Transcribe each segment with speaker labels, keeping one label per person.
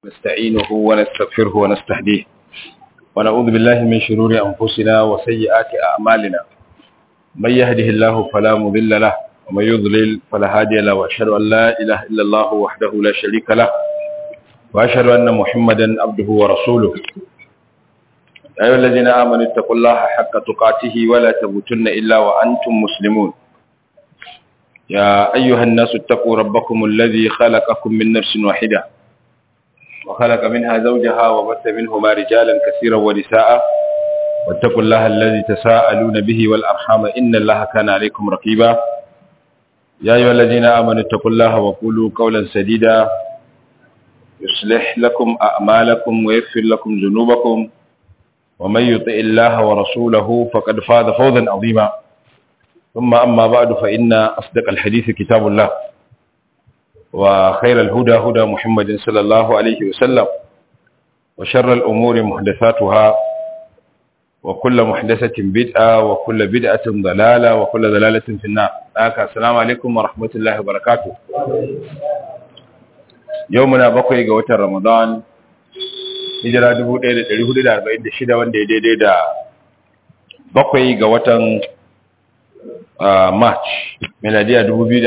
Speaker 1: ونستعينه ونستغفره ونستهديه ونعوذ بالله من شرور أنفسنا وسيئات أعمالنا من يهده الله فلا مضل له ومن يضلل فلا هادي له وأشهد أن لا إله إلا الله وحده لا شريك له وأشهد أن محمدا عبده ورسوله يا أيها الذين آمنوا اتقوا الله حق تقاته ولا تموتن إلا وأنتم مسلمون يا أيها الناس اتقوا ربكم الذي خلقكم من نفس واحدة وخلق منها زوجها وبث منهما رجالا كثيرا ونساء واتقوا الله الذي تساءلون به والأرحام إن الله كان عليكم رقيبا يا أيها الذين آمنوا اتقوا الله وقولوا قولا سديدا يصلح لكم أعمالكم ويغفر لكم ذنوبكم ومن يطع الله ورسوله فقد فاز فوزا عظيما ثم أما بعد فإن أصدق الحديث كتاب الله وخير الهدى هدى محمد صلى الله عليه وسلم وشر الأمور محدثاتها وكل محدثة بدعة وكل بدعة ضلالة وكل ضلالة في النار السلام عليكم ورحمة الله وبركاته يومنا بقي قوة رمضان hijira 1446 wanda ya daidai da bakwai ga watan march miladiya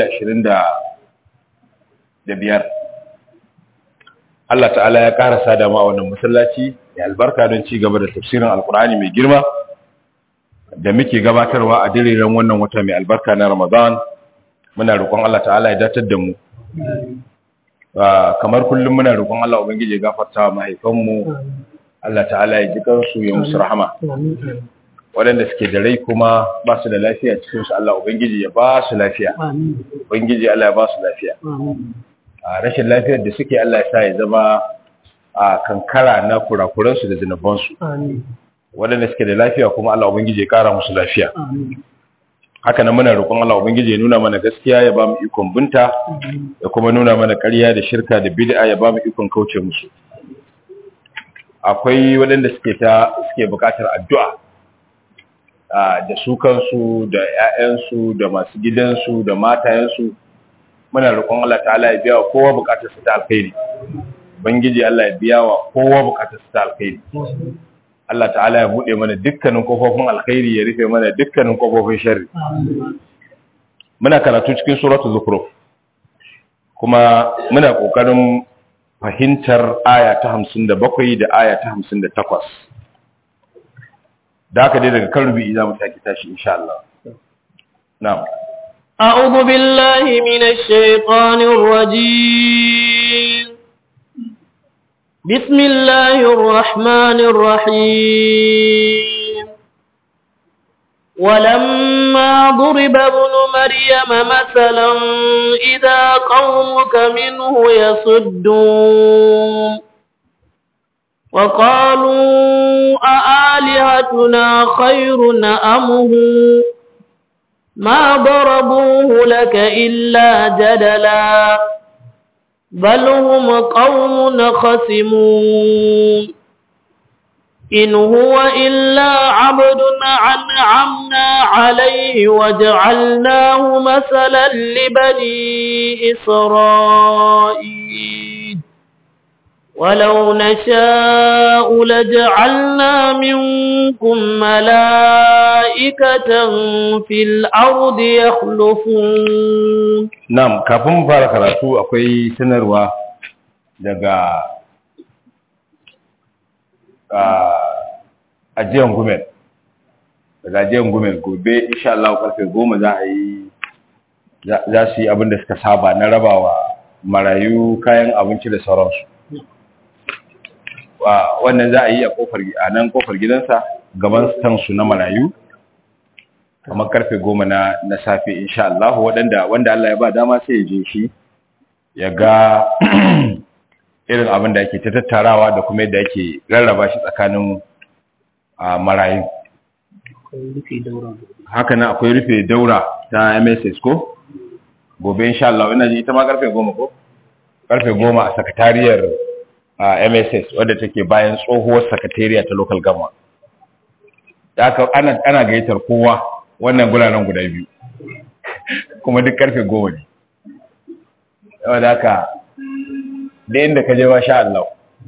Speaker 1: 2025 Allah ta'ala ya karasa da ma wannan masallaci ya albarka don ci gaba da tafsirin alkur'ani mai girma da muke gabatarwa a diriren wannan wata mai albarka na ramadan muna roƙon Allah ta'ala ya datar da mu kamar kullum muna roƙon Allah ubangiji ya gafarta wa mahaifanmu Allah ta'ala ya ji kansu ya musu rahama waɗanda suke da rai kuma ba su da lafiya cikin su Allah ubangiji ya ba su lafiya ubangiji Allah ya ba su lafiya a rashin lafiyar da suke Allah ya sa ya zama a kankara na kurakuran su da zinuban su waɗanda suke da lafiya kuma Allah ubangiji ya kara musu lafiya haka nan muna roƙon Allah ubangiji ya nuna mana gaskiya ya ba mu ikon binta ya kuma nuna mana ƙarya da shirka da bid'a ya ba mu ikon kauce musu akwai waɗanda suke ta suke buƙatar addu'a da su kansu da ƴaƴansu da masu gidansu da matayensu muna roƙon Allah ta'ala ya biya wa kowa buƙatar su ta alkhairi ubangiji Allah ya biya wa kowa buƙatar su ta alkhairi Allah ta'ala ya buɗe mana dukkanin kofofin alkhairi ya rufe mana dukkanin kofofin sharri muna karatu cikin suratul zukhruf kuma muna kokarin fahimtar aya ta 57 da aya ta 58 da haka dai daga kan rubi za mu sake tashi insha Allah na'am
Speaker 2: أعوذ بالله من الشيطان الرجيم بسم الله الرحمن الرحيم ولما ضرب ابن مريم مثلا إذا قومك منه يصدون وقالوا أآلهتنا خير أم هو ما ضربوه لك إلا جدلا بل هم قوم خصمون إن هو إلا عبد أنعمنا عليه وجعلناه مثلا لبني إسرائيل ولو نشاء لجعلنا منكم ملائكة في الأرض يخلفون
Speaker 1: نعم kafin fara karatu akwai sanarwa daga ajiyan gumel daga ajiyan gumel gobe insha Allah karfe goma za a yi za su yi abin da suka saba na rabawa marayu kayan abinci da sauransu wannan za a yi a kofar a nan kofar gidansa gaban stansu na marayu kamar karfe goma na na safe insha Allah waɗanda wanda Allah ya ba dama sai ya je shi ya ga irin abin da ake ta tattarawa da kuma yadda ake rarraba shi tsakanin marayu haka nan akwai rufe daura ta MSS ko gobe insha Allah ina ji ita ma karfe goma ko karfe goma a sakatariyar a MSS wadda take bayan tsohuwar sakatariya ta local government da aka ana ana gayyatar kowa wannan guraren guda biyu kuma duk karfe goma ne saboda haka da inda ka je ba sha Allah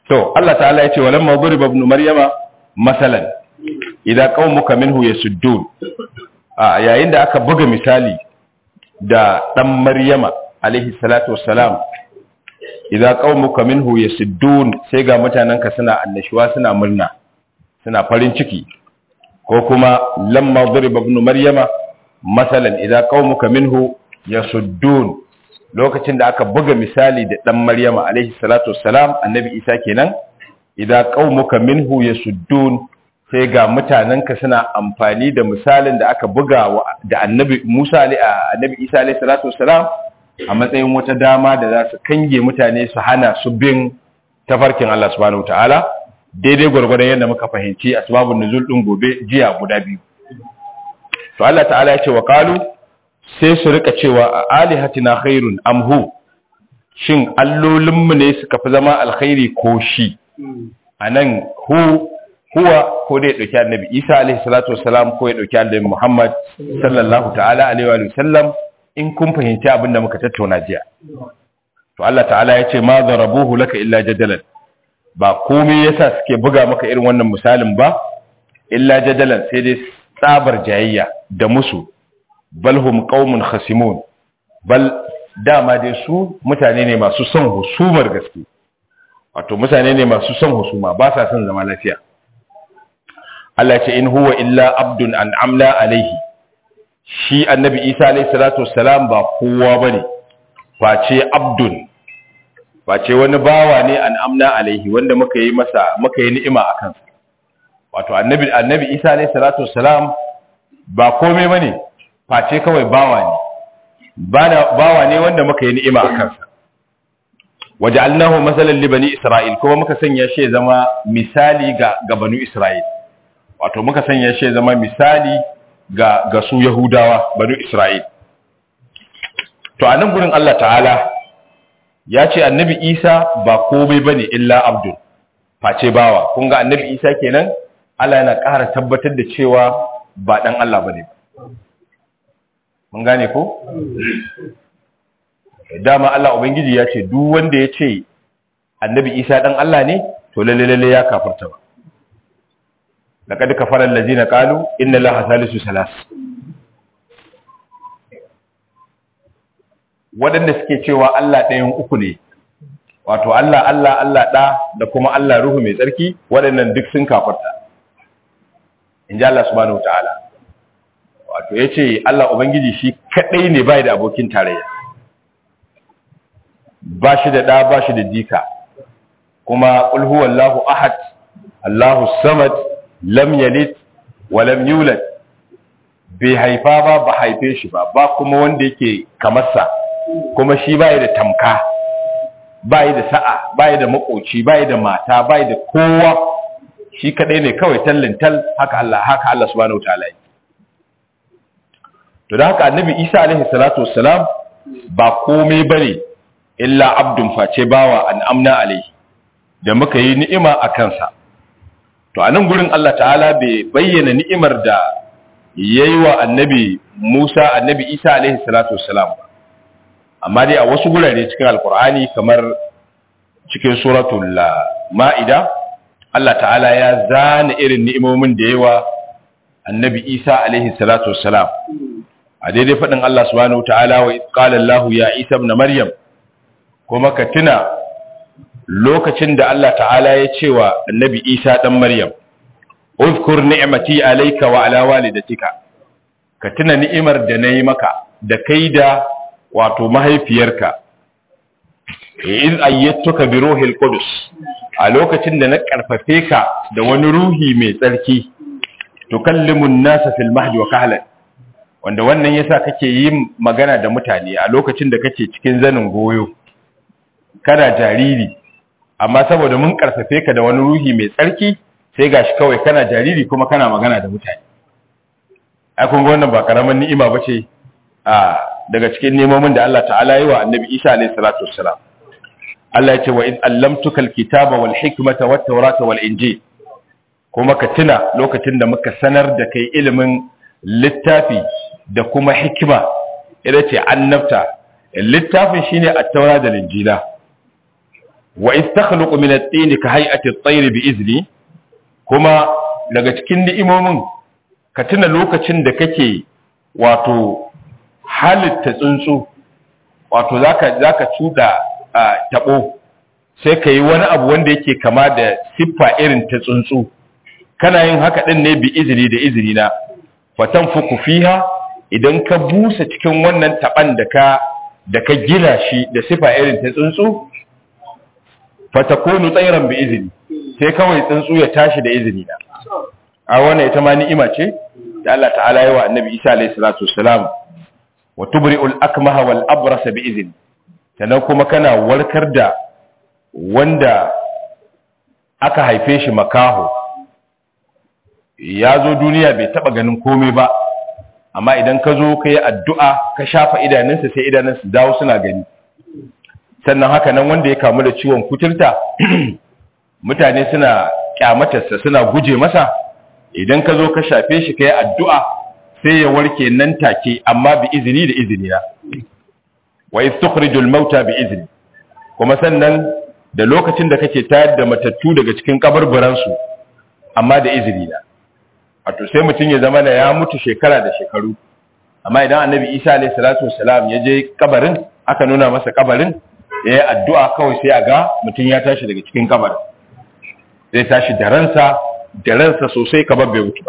Speaker 1: to Allah ta'ala ya ce walamma duriba ibn maryama masalan idza qaumuka minhu yasuddun a yayin da aka buga misali da dan maryama alaihi salatu wassalam idza qaumuka minhu yasuddun sai ga mutananka suna annashuwa suna murna suna farin ciki ko kuma lamma duriba ibn maryama masalan idza qaumuka minhu yasuddun lokacin da aka buga misali da dan maryama alaihi salatu wassalam annabi isa kenan idza qaumuka minhu yasuddun sai ga mutanenka suna amfani da misalin da aka buga da annabi Musa annabi Isa alaihi salatu wassalam a matsayin wata dama da za su kange mutane su hana su bin tafarkin Allah subhanahu wataala daidai gwargwadon yadda muka fahimci asbabun nuzul din gobe jiya guda biyu to Allah ta'ala ya ce wa qalu sai su rika cewa a alihatina khairun amhu shin allolinmu ne suka fi zama alkhairi ko shi anan hu huwa ko dai dauki annabi Isa alaihi salatu wassalam ko ya dauki annabi Muhammad sallallahu ta'ala alaihi wa sallam in kun fahimci abin da muka tattauna jiya to Allah ta'ala ya ce ma darabuhu laka illa jadalan ba komai yasa suke buga maka irin wannan misalin ba illa jadalan sai dai tsabar jayayya da musu bal hum qaumun khasimun bal dama dai su mutane ne masu son husumar gaske wato mutane ne masu son husuma ba sa son zama lafiya Allah ce in huwa illa abdun an amla alaihi shi annabi Isa alaihi salatu wassalam ba kowa bane face abdun face wani bawa ne an amna alaihi wanda muka yi masa muka yi ni'ima akan wato annabi annabi Isa alaihi salatu wassalam ba komai bane face kawai bawa ne bawa ne wanda muka yi ni'ima akan sa waja'alnahu masalan li bani isra'il kuma muka sanya shi zama misali ga ga bani isra'il wato muka sanya shi zama misali ga ga su Yahudawa banu Isra'il to a nan gurin Allah ta'ala ya ce annabi Isa ba komai bane illa abdul face bawa kun ga annabi Isa kenan Allah yana ƙara tabbatar da cewa ba dan Allah bane mun gane ko dama Allah ubangiji ya ce duk wanda ya ce annabi Isa dan Allah ne to lalle lalle ya kafarta ba لقد كفر الذين قالوا إن الله ثالث ثلاث waɗanda suke cewa Allah ɗayan uku ne wato Allah Allah Allah ɗa da kuma Allah ruhu mai tsarki waɗannan duk sun kafarta in ji Allah subhanahu ta'ala wato ya ce Allah Ubangiji shi kaɗai ne bai da abokin tarayya ba shi da ɗa ba shi da dika kuma ƙulhuwallahu ahad Allahu samad lam yalid wa lam yulad bai haifa ba ba haife shi ba ba kuma wanda yake kamarsa kuma shi bai da tamka bai da sa'a bai da makoci bai da mata bai da kowa shi kadai ne kawai tallin tal haka Allah haka Allah subhanahu wataala to da haka annabi Isa alaihi salatu wassalam ba komai bane illa abdun face bawa an amna alaihi da muka yi ni'ima a kansa to a nan gurin Allah ta'ala bai bayyana ni'imar da ya yi wa annabi Musa annabi Isa alaihi salatu wassalam ba amma dai a wasu gurare cikin alkur'ani kamar cikin suratul ma'ida Allah ta'ala ya zana irin ni'imomin da ya wa annabi Isa alaihi salatu wassalam a daidai faɗin Allah subhanahu ta'ala wa qala Allah ya Isa ibn Maryam kuma ka tuna lokacin da Allah ta'ala ya ce wa annabi Isa ɗan Maryam, Uzkur ni'mati alaika wa ala walidatika, ka tuna ni'imar da na yi maka da kai da wato mahaifiyarka, in ayyattuka bi ruhil Qudus a lokacin da na ƙarfafe ka da wani ruhi mai tsarki, tukallimun nasa fil mahdi wa kahlan wanda wannan yasa kake yin magana da mutane a lokacin da kake cikin zanin goyo kana jariri amma saboda mun karfafe ka da wani ruhi mai tsarki sai gashi kawai kana jariri kuma kana magana da mutane ai kun ga wannan ba karaman ni'ima bace a daga cikin nemomin da Allah ta'ala yi wa Annabi Isa alayhi salatu wassalam Allah ya ce wa in allamtuka alkitaba wal hikmata wat tawrata wal injil kuma ka tuna lokacin da muka sanar da kai ilimin littafi da kuma hikima ita ce annabta littafin shine at-taura da injila wa istakhluqu min at-tin ka hay'ati at-tayr bi izni kuma daga cikin ni'imomin ka tuna lokacin da kake wato halitta tsuntsu wato zaka zaka cuda tabo sai ka yi wani abu wanda yake kama da siffa irin ta tsuntsu kana yin haka din ne bi izini da izini na fatan fuku fiha idan ka busa cikin wannan taban da ka da ka gina shi da siffa irin ta tsuntsu fatakunu tsairan bi izini sai kawai tsuntsu ya tashi da izini na a wannan ita ma ni'ima ce da Allah ta'ala yi wa annabi Isa alayhi salatu wassalam wa tubri'ul akmaha wal abrasa bi izini sannan kuma kana warkar da wanda aka haife shi makaho ya zo duniya bai taba ganin komai ba amma idan ka zo ka yi addu'a ka shafa idanunsa sai idanunsa dawo suna gani sannan haka nan wanda ya kamu da ciwon kuturta mutane suna kyamatarsa suna guje masa idan ka zo ka shafe shi ka yi addu'a sai ya warke nan take amma bi izini da izini na wa istukhrijul mauta bi izini kuma sannan da lokacin da kake tayar da matattu daga cikin kabarburansu amma da izini na wato sai mutum ya zama da ya mutu shekara da shekaru amma idan annabi isa alayhi salatu wassalam ya je kabarin aka nuna masa kabarin ya yi addu'a kawai sai a ga mutum ya tashi daga cikin kabarin zai tashi da ransa da ransa sosai kamar bai mutu ba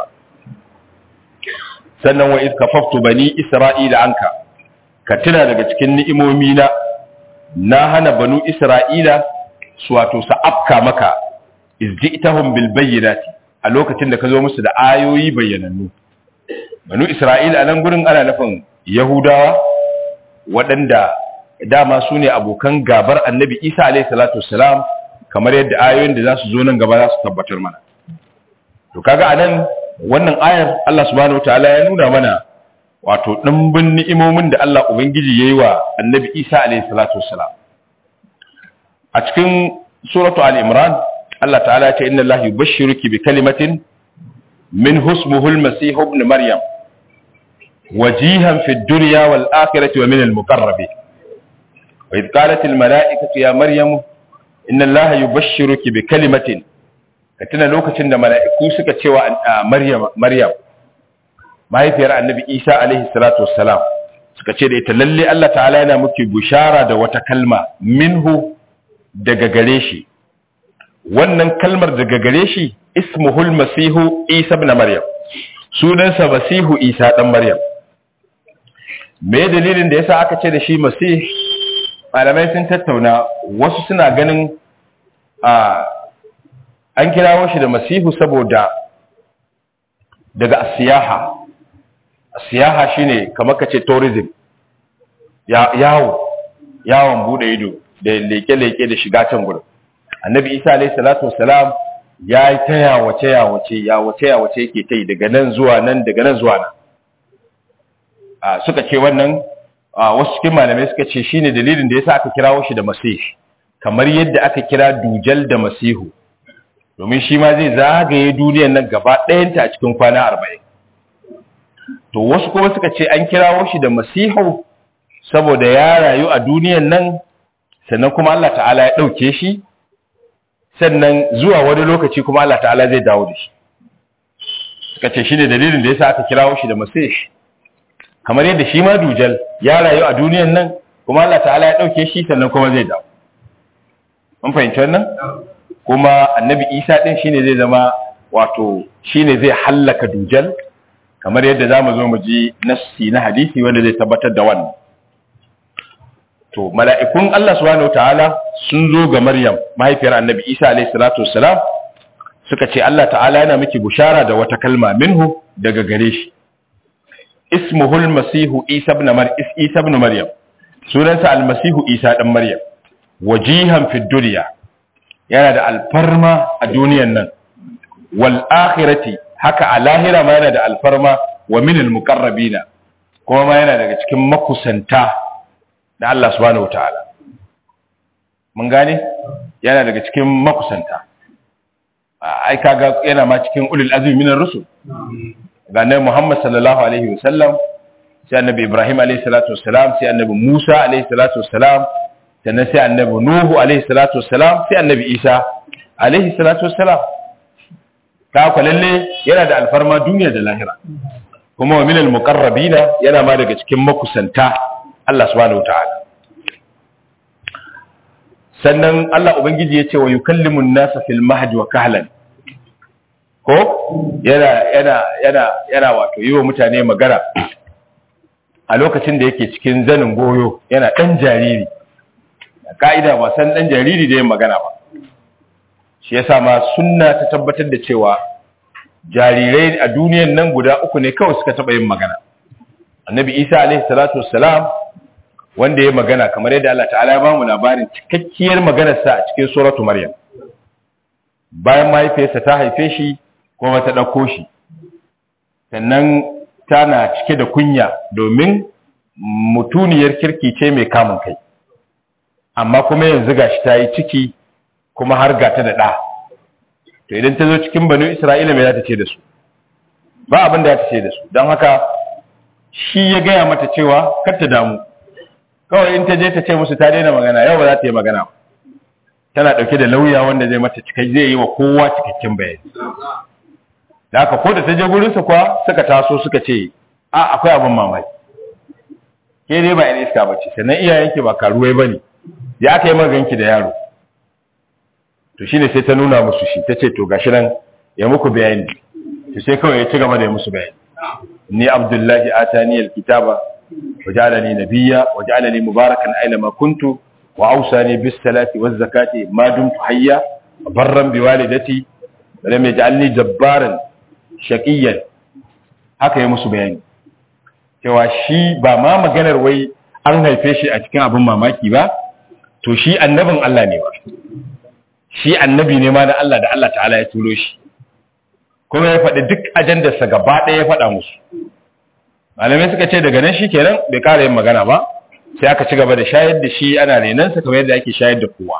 Speaker 1: sannan wa iska faftu bani isra'ila anka ka tuna daga cikin ni'imomi na na hana banu isra'ila su wato sa afka maka izji'tahum bil bayyinati a lokacin da ka zo musu da ayoyi bayyanannu banu isra'ila a nan gurin ana nufin yahudawa waɗanda dama su ne abokan gabar annabi isa alaihi salatu wassalam kamar yadda ayoyin da za su zo nan gaba za su tabbatar mana to kaga anan wannan ayar Allah subhanahu wataala ya nuna mana wato dimbin ni'imomin da Allah ubangiji yayi wa annabi isa alaihi salatu wassalam a cikin suratu al-imran Allah ta'ala ya ce inna Allah yubashshiruki bi kalimatin min husmuhu al-masih ibn maryam wajihan fi ad-dunya wal akhirati wa min al-muqarrabin wa idh qalat al-mala'ikatu ya maryam inna Allah yubashshiruki bi kalimatin ka tuna lokacin da mala'iku suka cewa maryam maryam mahaifiyar annabi Isa alaihi salatu wassalam suka ce da ita lalle Allah ta'ala yana muke bushara da wata kalma minhu daga gare shi wannan kalmar daga gare shi ismuhul masihu isa ibn maryam sunansa masihu isa dan maryam me dalilin da yasa aka ce da shi masih malamai sun tattauna wasu suna ganin a an kirawo shi da masihu saboda daga asiyaha asiyaha shine kamar kace tourism ya yawo yawon bude ido da leke-leke da shiga can gurin annabi isa alayhi salatu wassalam ya yi ta yawace yawace yawace yawace yake ta yi daga nan zuwa nan daga nan zuwa nan a suka ce wannan wasu cikin malamai suka ce shine dalilin da yasa aka kirawo shi da masih kamar yadda aka kira dujal da masihu domin shi ma zai zagaye duniyar nan gaba ɗayanta a cikin kwana arba'in to wasu kuma suka ce an kirawo shi da masihu saboda ya rayu a duniyar nan sannan kuma Allah ta'ala ya ɗauke shi sannan zuwa wani lokaci kuma Allah ta'ala zai dawo da shi suka ce shi ne dalilin da ya sa aka kirawo shi da masih kamar yadda shi ma dujal ya rayu a duniyan nan kuma Allah ta'ala ya ɗauke shi sannan kuma zai dawo mun fahimci wannan kuma annabi isa ɗin shi ne zai zama wato shi ne zai hallaka dujal kamar yadda za mu zo mu ji nassi na hadisi wanda zai tabbatar da wannan to mala'ikun Allah subhanahu ta'ala sun zo ga Maryam mahaifiyar Annabi Isa alayhi salatu wassalam suka ce Allah ta'ala yana miki bushara da wata kalma minhu daga gare shi ismuhul masihu Isa ibn Maryam Isa ibn Maryam sunansa al-masihu Isa dan Maryam wajihan fid dunya yana da alfarma a duniyan nan wal akhirati haka a lahira ma yana da alfarma wa min al-muqarrabina kuma ma yana daga cikin makusanta da Allah subhanahu ta'ala mun gane yana daga cikin makusanta ai kaga yana ma cikin ulul azmi minar rusul ga annabi Muhammad sallallahu alaihi wasallam sai annabi Ibrahim alaihi salatu wassalam sai annabi Musa alaihi salatu wassalam sannan sai annabi nuhu alaihi salatu wassalam sai annabi isa alaihi salatu wassalam ta kwalalle yana da alfarma duniya da lahira kuma wa minal muqarrabina yana ma daga cikin makusanta Allah subhanahu wataala sannan Allah ubangiji ya ce wa yukallimu an-nasa fil mahdi wa kahlan ko yana yana yana yana wato yi wa mutane magana a lokacin da yake cikin zanin goyo yana dan jariri ka'ida ba san dan jariri da yin magana ba shi yasa ma sunna ta tabbatar da cewa jarirai a duniyan nan guda uku ne kawai suka taba yin magana annabi isa alaihi salatu wassalam wanda ya magana kamar yadda Allah ta'ala ya bamu labarin cikakkiyar maganarsa a cikin suratu maryam bayan mahaifiyarsa ta haife shi kuma ta ɗauko shi sannan tana cike da kunya domin mutuniyar kirki ce mai kamun kai amma kuma yanzu gashi ta yi ciki kuma har gata da ɗa to idan ta zo cikin banu isra'ila mai za ta ce da su ba abin da ya ta ce da su don haka shi ya gaya mata cewa kar ta damu kawai in ta je ta ce musu ta daina magana yau ba za ta yi magana ba tana ɗauke da lauya wanda zai mata cikai zai yi wa kowa cikakken bayani da haka ko da ta je gurinsa kuwa suka taso suka ce a akwai abin mamaki ke dai ba ina iska ba ce sannan iyayenki ba karuwai ba ne ya aka yi maganki da yaro to shine sai ta nuna musu shi ta ce to gashi nan ya muku bayani to sai kawai ya ci gaba da ya musu bayani ni abdullahi atani alkitaba وجعلني نبيا وجعلني مباركا أينما كنت وأوصاني بالصلاة والزكاة ما دمت حيا برا بوالدتي ولم يجعلني جبارا شقيا haka ya musu bayani cewa shi ba ma maganar wai an haife shi a cikin abin mamaki ba to shi annabin Allah ne ba shi annabi ne ma na Allah da Allah ta'ala ya turo shi kuma ya faɗi duk ajandarsa gaba ɗaya ya faɗa musu malamai suka ce daga nan shi kenan bai kara yin magana ba sai aka ci gaba da shayar da shi ana renansa kamar yadda ake shayar da kowa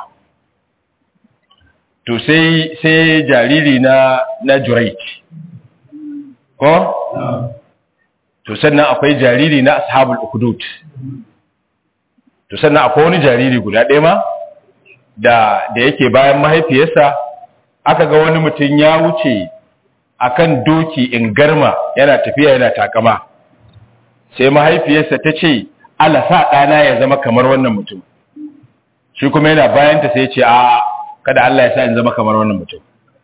Speaker 1: to sai sai jariri na na jurayt ko to sannan akwai jariri na ashabul ukhdud to sannan akwai wani jariri guda ɗaya ma da da yake bayan mahaifiyarsa aka ga wani mutum ya wuce akan doki in garma yana tafiya yana takama sai mahaifiyarsa ta ce ala sa ɗana ya zama kamar wannan mutum shi kuma yana bayanta sai ce a kada Allah ya sa in zama kamar wannan mutum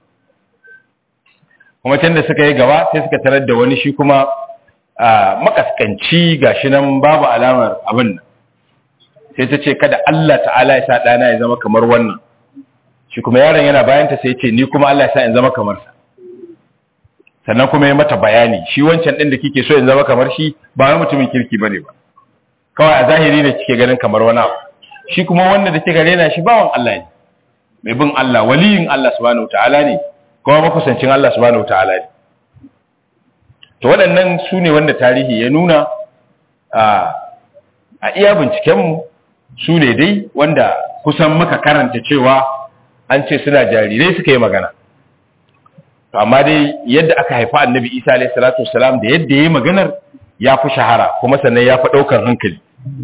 Speaker 1: kuma can da suka yi gaba sai suka tarar da wani shi kuma makaskanci gashi nan babu alamar abin nan sai ta ce kada Allah ta'ala ya sa ɗana ya zama kamar wannan shi kuma yaron yana bayanta sai ce ni kuma Allah ya sa in zama kamar sa sannan kuma ya mata bayani shi wancan ɗin da kike so in zama kamar shi ba wani mutumin kirki bane ba kawai a zahiri ne kike ganin kamar wani abu shi kuma wanda da kika rena shi bawan Allah ne mai bin Allah waliyin Allah subhanahu ta'ala ne kuma makusancin Allah subhanahu ta'ala ne to waɗannan su ne wanda tarihi ya nuna a iya bincikenmu su ne dai wanda kusan muka karanta cewa an ce suna jarirai suka yi magana to amma dai yadda aka haifa annabi isa alayhi salatu wassalam da yadda yayi maganar ya fi shahara kuma sannan ya fi daukar hankali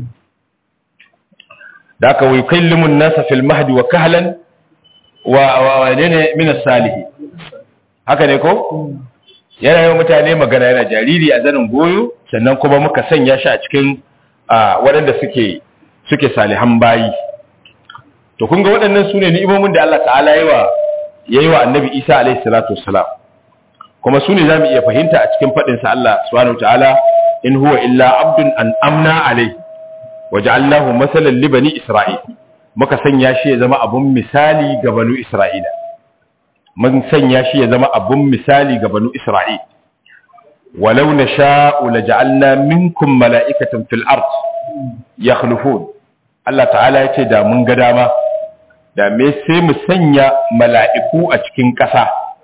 Speaker 1: da aka wai kallimun nasa fil mahdi wa kahlan wa wa ne min as-salih haka ne ko yana yawan mutane magana yana jariri a zanin goyo sannan kuma muka sanya shi a cikin waɗanda suke suke salihan bayi to kun ga waɗannan su ne ni'imomin da Allah ta'ala yi wa yayi wa annabi Isa alayhi salatu wassalam kuma su ne zamu iya fahimta a cikin fadin sa Allah subhanahu wataala in huwa illa abdun an amna alayhi waja'alnahu masalan li bani isra'il muka sanya shi ya zama abun misali ga banu isra'ila mun sanya shi ya zama abun misali ga banu isra'il walau nasha'u laja'alna minkum mala'ikatan fil ard yakhlufun Allah ta'ala yace da mun ga dama da me sai mu sanya mala'iku a cikin ƙasa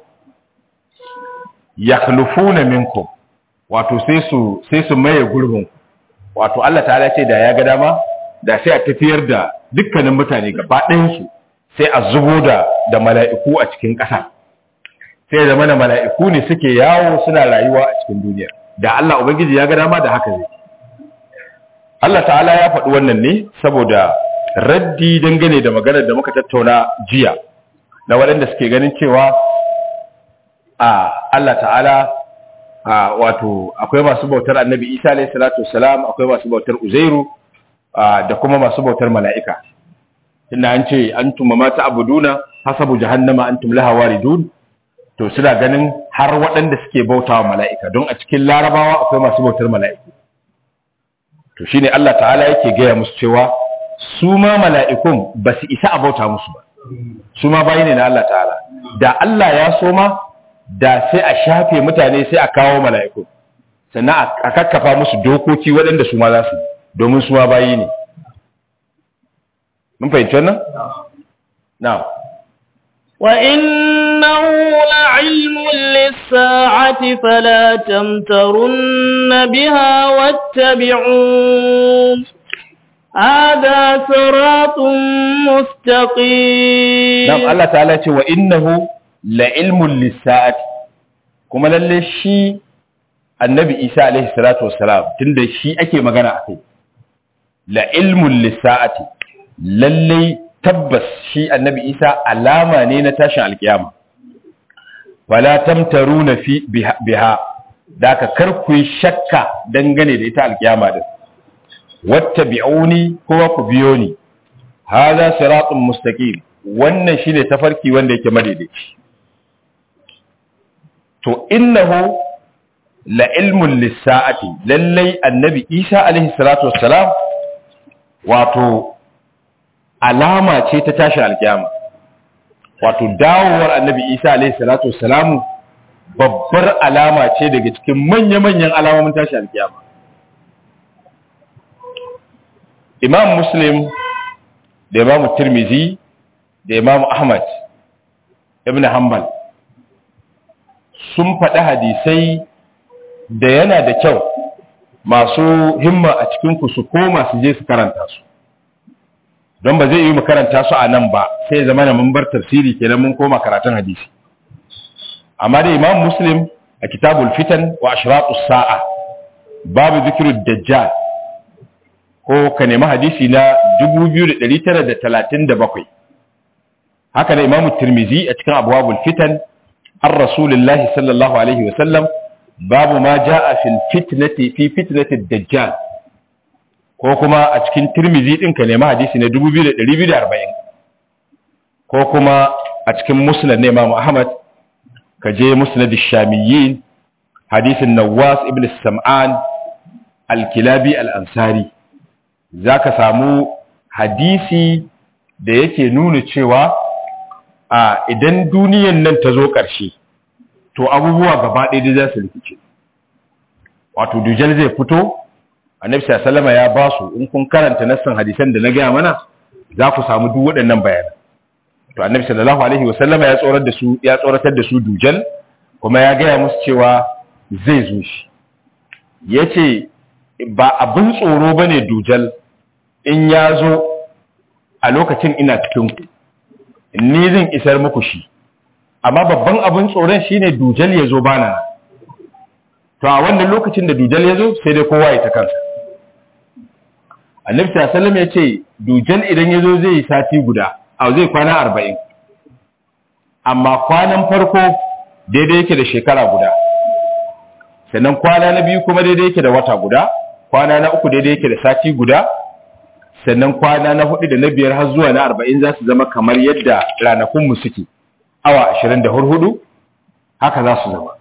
Speaker 1: yakhlufuna minkum wato sai su sai su maye gurbin wato Allah ta'ala ce da ya ga dama da sai a tafiyar da dukkanin mutane gaba ɗayan su sai a zubo da da mala'iku a cikin ƙasa sai da mana mala'iku ne suke yawo suna rayuwa a cikin duniya da Allah ubangiji ya ga dama da haka zai Allah ta'ala ya faɗi wannan ne saboda raddi dangane da maganar da muka tattauna jiya na waɗanda suke ganin cewa a Allah ta'ala a wato akwai masu bautar annabi isa alayhi salatu wassalam akwai masu bautar uzairu da kuma masu bautar mala'ika tunda an ce antum ma ta'buduna hasabu jahannama antum laha waridun to suna ganin har waɗanda suke bautawa mala'ika don a cikin larabawa akwai masu bautar mala'iku to shine Allah ta'ala yake gaya musu cewa su ma mala'ikun ba su isa a bauta musu ba su ma bayi ne na Allah ta'ala da Allah ya so ma da sai a shafe mutane sai a kawo mala'iku sannan a kakkafa musu dokoki waɗanda su ma za su domin su ma bayi ne mun fahimci wannan? na'am
Speaker 2: وإنه لعلم للساعة فلا تمترن بها واتبعون هذا صراط مستقيم
Speaker 1: نعم الله تعالى وإنه لعلم للساعة kuma lalle shi annabi isa alaihi salatu wassalam tunda shi ake magana a kai la ilmun lissa'ati lalle tabbas shi annabi isa alama ne na tashin alkiyama wala tamtaruna fi biha da ka kar ku yi shakka dangane da ita alkiyama din wattabi'uni kuma ku biyo ni hadha siratun mustaqim wannan shine tafarki wanda yake madaidaici to innahu la ilmun lis-sa'ati lallai annabi isa alaihi salatu wassalam wato alama ce ta tashin alkiyama wato dawowar annabi isa alaihi salatu wassalamu babbar alama ce daga cikin manya-manyan alamomin tashin alkiyama imam muslim da imam tirmizi da imam ahmad ibn hanbal sun faɗi hadisai da yana da kyau masu himma a cikinku su koma su je su karanta su don ba zai yi mu karanta su a nan ba sai zama na mun bar tafsiri kenan mun koma karatun hadisi amma da imam muslim a kitabul fitan wa ashratus sa'a babu zikrud dajjal ko ka nemi hadisi na 2937 haka da imam tirmizi a cikin abwabul fitan an rasulullahi sallallahu alaihi wa sallam babu ma ja'a fil fitnati fi fitnati dajjal ko kuma a cikin tirmizi din ka nemi hadisi na 2240 ko kuma a cikin musnad na Imam Ahmad ka je musnad ash-shamiyyin hadisin Nawas ibn Sam'an al-Kilabi al-Ansari zaka samu hadisi da yake nuna cewa a idan duniyan nan ta zo ƙarshe to abubuwa gaba ɗaya za su rikice wato dujal zai fito annabi sallama ya ba su in kun karanta nassan hadisan da na gaya mana za ku samu duk waɗannan bayanan to annabi sallallahu alaihi wasallama ya tsorar da su ya tsoratar da su dujal kuma ya gaya musu cewa zai zo shi yace ba abin tsoro bane dujal in ya zo a lokacin ina cikin ku ni zan isar muku shi amma babban abin tsoron shine dujal ya zo bana to a wannan lokacin da dujal ya zo sai dai kowa ya ta kansa annabi sallallahu ya ce dujal idan ya zo zai yi sati guda a zai kwana arba'in amma kwanan farko daidai yake da shekara guda sannan kwana na biyu kuma daidai yake da wata guda kwana na uku daidai yake da sati guda sannan kwana na hudu da na biyar har zuwa na arba'in za su zama kamar yadda ranakunmu suke awa ashirin da hurhudu haka za su zama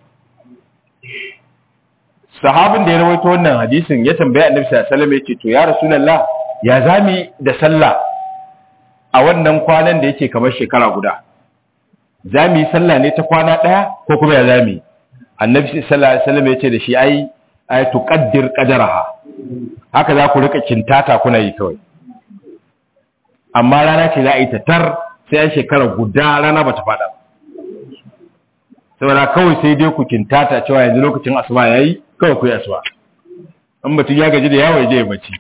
Speaker 1: sahabin da ya rawaito wannan hadisin ya tambaya annabi sallallahu alaihi wasallam yace to ya rasulullah ya zami da sallah a wannan kwanan da yake kamar shekara guda zami yi sallah ne ta kwana daya ko kuma ya zami annabi sallallahu alaihi wasallam yace da shi ai ai tuqaddir qadaraha haka za ku rika kintata kuna yi kawai amma rana ce za a yi ta tar sai an shekara guda rana bata fada saboda kawai sai dai ku kintata cewa yanzu lokacin asuba yayi kawai ku yi asuba in mutum ya gaji da yawo ya je ya bacci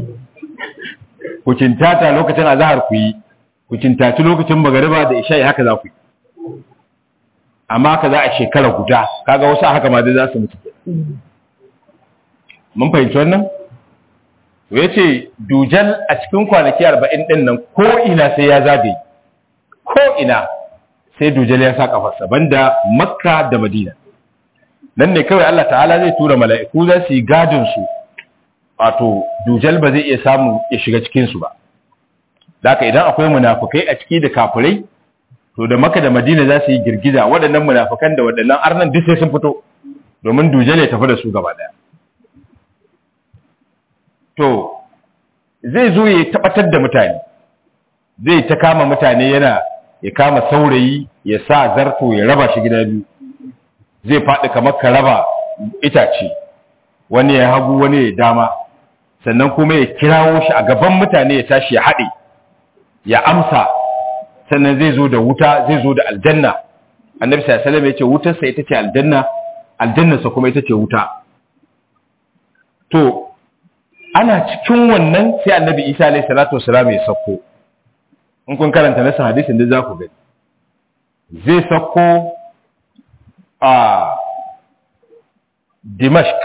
Speaker 1: ku kintata lokacin azhar ku yi ku kintaci lokacin magariba da isha'i haka za ku yi amma haka za a shekara guda kaga wasu haka ma dai za su mutu mun fahimci wannan ya ce dujal a cikin kwanaki arba'in ɗin nan ko ina sai ya zagaye ko ina sai dujal ya sa kafarsa banda makka da madina nan ne kawai Allah ta'ala zai tura mala'iku za su yi gadin su wato dujal ba zai iya samu ya shiga cikin su ba Daka idan akwai munafukai a ciki da kafirai to da maka da madina za su yi girgiza waɗannan munafukan da waɗannan arnan duk sai sun fito domin dujal ya tafi da su gaba ɗaya to zai zo ya tabbatar da mutane zai ta kama mutane yana ya kama saurayi ya sa zarto ya raba shi gida biyu zai faɗi kamar ka raba itace wani ya hagu wani ya dama sannan kuma ya kirawo shi a gaban mutane ya tashi ya haɗe ya amsa sannan zai zo da wuta zai zo da aljanna annabi sallallahu alaihi ya ce wutarsa ita ce aljanna aljannarsa kuma ita ce wuta to ana cikin wannan sai annabi isa alaihi salatu wasalam ya sauko in kun karanta nasan hadisin da za ku gani zai sauko a dimashq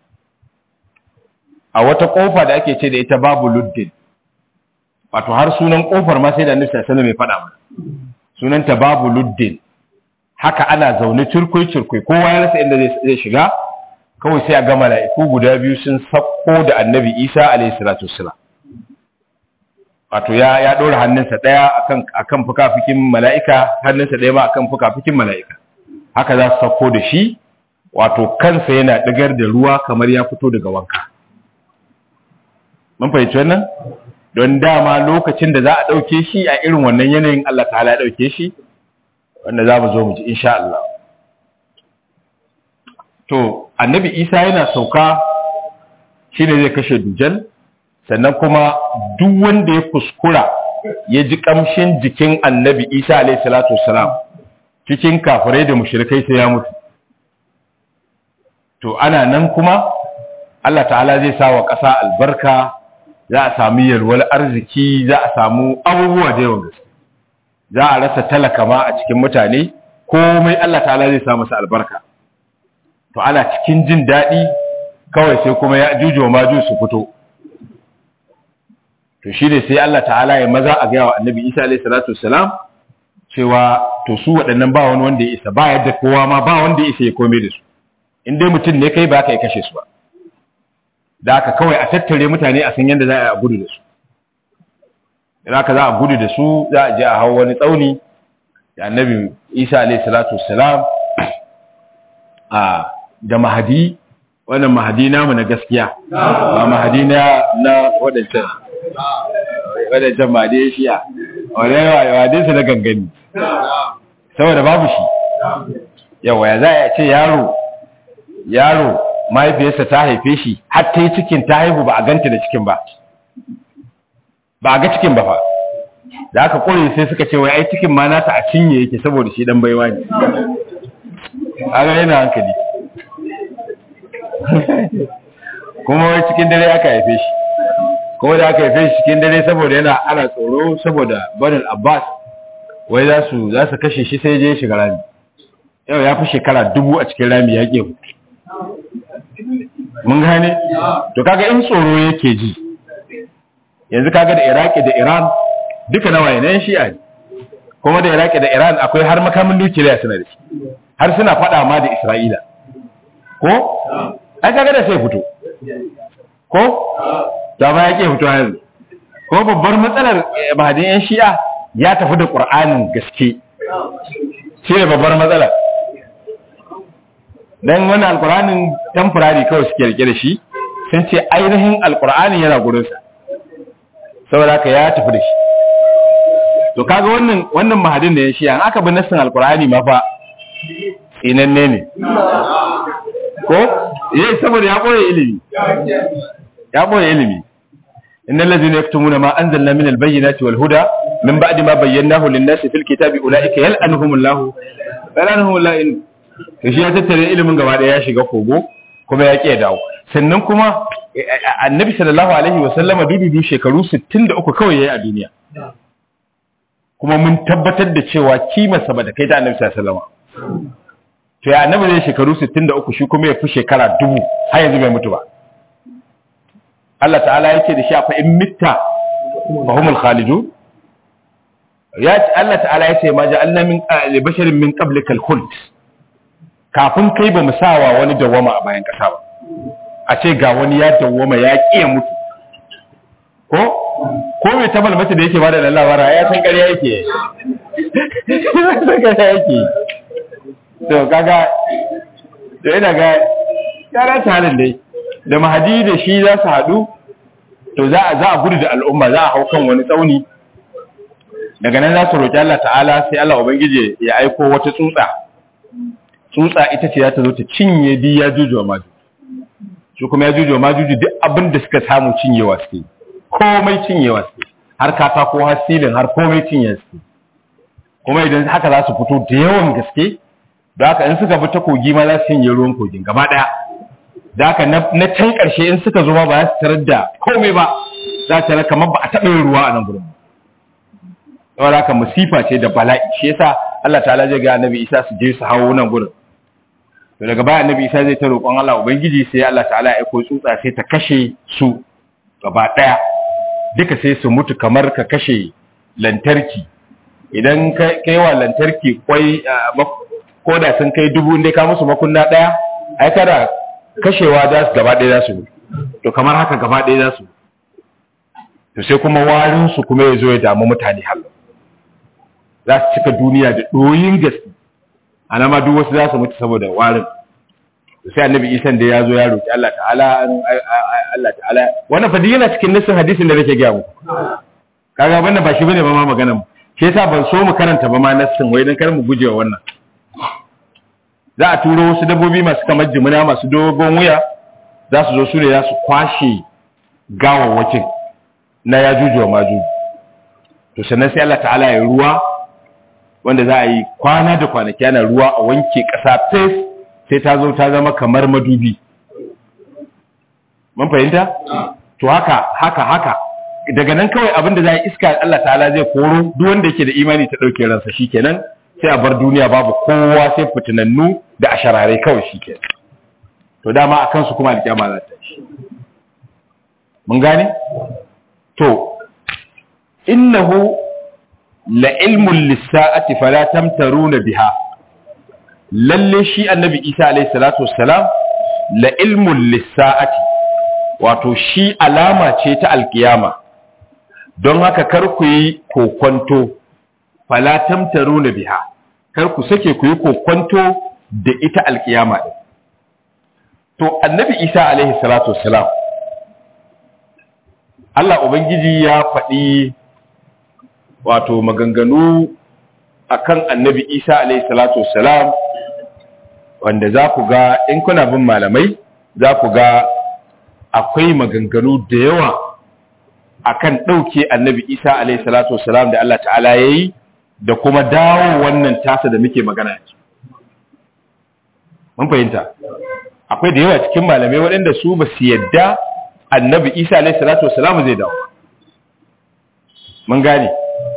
Speaker 1: a wata kofa da ake ce da ita babu luddin wato har sunan kofar ma sai da annabi sallallahu alaihi wasallam ya faɗa mana sunanta babu luddin haka ana zaune cirkoi cirkoi kowa ya rasa inda zai shiga kawai sai a ga mala'iku guda biyu sun sakko da annabi isa alaihi salatu wasallam wato ya ya dora hannunsa daya akan akan fukafikin mala'ika hannunsa daya ma akan fukafikin mala'ika haka za su sakko da shi wato kansa yana digar da ruwa kamar ya fito daga wanka mun fahimci wannan don dama lokacin da za a dauke shi a irin wannan yanayin Allah ta'ala ya dauke shi wanda za mu zo mu ji insha Allah to annabi Isa yana sauka shine zai kashe dujal sannan kuma duk wanda ya kuskura ya ji kamshin jikin annabi Isa alayhi salatu wassalam cikin kafirai da mushrikai sai ya mutu to ana nan kuma Allah ta'ala zai sa wa ƙasa albarka za a sami yalwar arziki za a samu abubuwa da yawan gaske za a rasa talaka ma a cikin mutane komai Allah ta'ala zai sa masa albarka to ana cikin jin daɗi kawai sai kuma ya jujo ma ju su fito to shi ne sai Allah ta'ala ya maza a gaya wa annabi Isa alaihi salatu wassalam cewa to su waɗannan ba wani wanda ya isa ba yadda kowa ma ba wanda ya isa ya komai da su in dai mutum ne kai ba ka yi kashe su ba da haka kawai a tattare mutane a san yadda za a gudu da su idan aka za a gudu da su za a je a hau wani tsauni da annabi Isa alaihi salatu wassalam a da mahadi wannan mahadi namu na gaskiya ba mahadi na na wadancan wadancan mahadi ya shiya wadai su na gangani saboda babu shi yawa ya za a ce yaro yaro mahaifiyarsa ta haife shi har ta yi cikin ta haihu ba a ganta da cikin ba ba a ga cikin ba fa da aka kore sai suka ce wai ai cikin ma nata a cinye yake saboda shi dan baiwa ne a ga yana hankali kuma wai cikin dare aka haife shi kuma da aka haife shi cikin dare saboda yana ana tsoro saboda banin abbas wai za su za su kashe shi sai je shiga rami yau ya fi shekara dubu a cikin rami ya ke mun gane to kaga in tsoro yake ji yanzu kaga da iraki da iran duka nawa ne shi'a ne kuma da iraki da iran akwai har makamin nukiliya suna da shi har suna faɗa ma da isra'ila ko ai kaga da sai fito ko da ba yake fito yanzu ko babbar matsalar mahadin yan shi'a ya tafi da qur'anin gaske shi ne babbar matsalar dan wani alqur'anin temporary kawai suke rike da shi sun ce ainihin alqur'anin yana gurin sa saboda haka ya tafi da shi to kaga wannan wannan mahadin da yan shi'a aka bi nassin alqur'ani ma fa tsinanne ne ko eh saboda ya boye ilimi ya boye ilimi innal ladhina yaktumuna ma anzalna min albayyinati wal huda min ba'di ma bayyanahu lin-nasi fil kitabi ulaika yal'anuhumullahu yal'anuhumullahu in to shi ya tattare ilimin gaba daya ya shiga kogo kuma ya ke dawo sannan kuma annabi sallallahu alaihi wa sallama dududu shekaru 63 kawai yayi a duniya kuma mun tabbatar da cewa kimarsa ba da kai ta annabi sallallahu alaihi wa sallama to ya annabi zai shekaru 63 shi kuma ya fi shekara dubu har yanzu bai mutu ba Allah ta'ala yake da shi fa in mitta fa humul khalidun ya Allah ta'ala yace ma ja'alna min li basharin min qablika al-khuld kafin kai ba mu sawa wani dawama a bayan kasa ba a ce ga wani ya dawama ya kiya mutu ko ko mai tabal mace da yake bada da labara ya san ƙarya yake ya san ƙarya yake to kaga to ina ga kara ta halin dai da mahadi da shi za su haɗu to za a za a gudu da al'umma za a hau kan wani tsauni daga nan za su roƙi Allah ta'ala sai Allah ubangiji ya aiko wata tsutsa tsutsa ita ce za ta zo ta cinye di ya juju ma su kuma ya juju ma juju duk abin da suka samu cinyewa suke komai cinyewa suke har katako har silin har komai cinye suke kuma idan haka za su fito da yawan gaske da haka in suka bi ta kogi ma za su cinye ruwan kogin gaba ɗaya da haka na can ƙarshe in suka zo ma ba za su tarar da komai ba za su tarar kamar ba a taɓa yin ruwa a nan gurin saboda haka musifa ce da bala'i shi yasa Allah ta'ala zai ga annabi Isa su je su hawo nan gurin to daga baya annabi Isa zai ta roƙon Allah ubangiji sai Allah ta'ala ya aiko tsutsa sai ta kashe su gaba ɗaya duka sai su mutu kamar ka kashe lantarki idan kai wa lantarki kwai ko da sun kai dubu inda ka musu makunna ɗaya ai kada kashewa za su gaba ɗaya za su to kamar haka gaba ɗaya za su to sai kuma warinsu kuma ya zo ya damu mutane halin za su cika duniya da ɗoyin gaske ana ma duk wasu za su mutu saboda warin sai annabi isan da ya zo ya roƙi Allah ta'ala Allah ta'ala wannan fa yana cikin nassin hadisin da nake gaya muku kaga wannan ba shi bane ba ma magana mu shi yasa ban so mu karanta ba ma nassin wai dan kar mu guje wa wannan za a turo wasu dabbobi masu kamar jimina masu dogon wuya za su zo su ne za su kwashe gawawwakin na ya juju wa maju to sannan sai Allah ta'ala ya ruwa wanda za a yi kwana da kwanaki ana ruwa a wanke ƙasa fes sai ta zo ta zama kamar madubi mun fahimta to haka haka haka daga nan kawai abin da za a iska Allah ta'ala zai koro duk wanda yake da imani ta ɗauke ransa shikenan sai a bar duniya babu kowa sai fitinannu da asharare kawai shikenan to dama a kansu kuma alƙiyama za ta shi mun gane to innahu la ilmun lissa'ati fala tamtaruna biha lalle shi annabi Isa alayhi salatu wassalam la ilmun lissa'ati wato shi alama ce ta alkiyama don haka kar ku yi kokonto fala tamtaruna biha kar ku sake ku yi kokonto da ita alkiyama din to annabi Isa alayhi salatu wassalam Allah Ubangiji ya faɗi wato maganganu akan annabi Isa alaihi salatu wassalam wanda za ku ga in kuna bin malamai za ku ga akwai maganganu da yawa akan ɗauke annabi Isa alaihi salatu wassalam da Allah ta'ala ya yi da kuma dawo wannan tasa da muke magana yanzu. Mun fahimta, akwai da yawa cikin malamai waɗanda su ba su yadda annabi isa alaihi salatu wasalamu zai dawo mun gane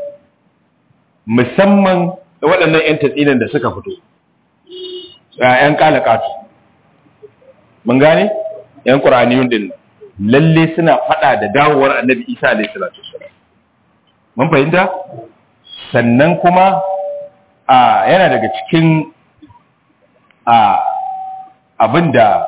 Speaker 1: musamman waɗannan 'yan tatsinan da suka fito ‘yan kalakatu mun gane ‘yan ƙuraniyun din lalle suna faɗa da dawowar annabi isa alaihi salatu wasalam mun fahimta sannan kuma a yana daga cikin a abin da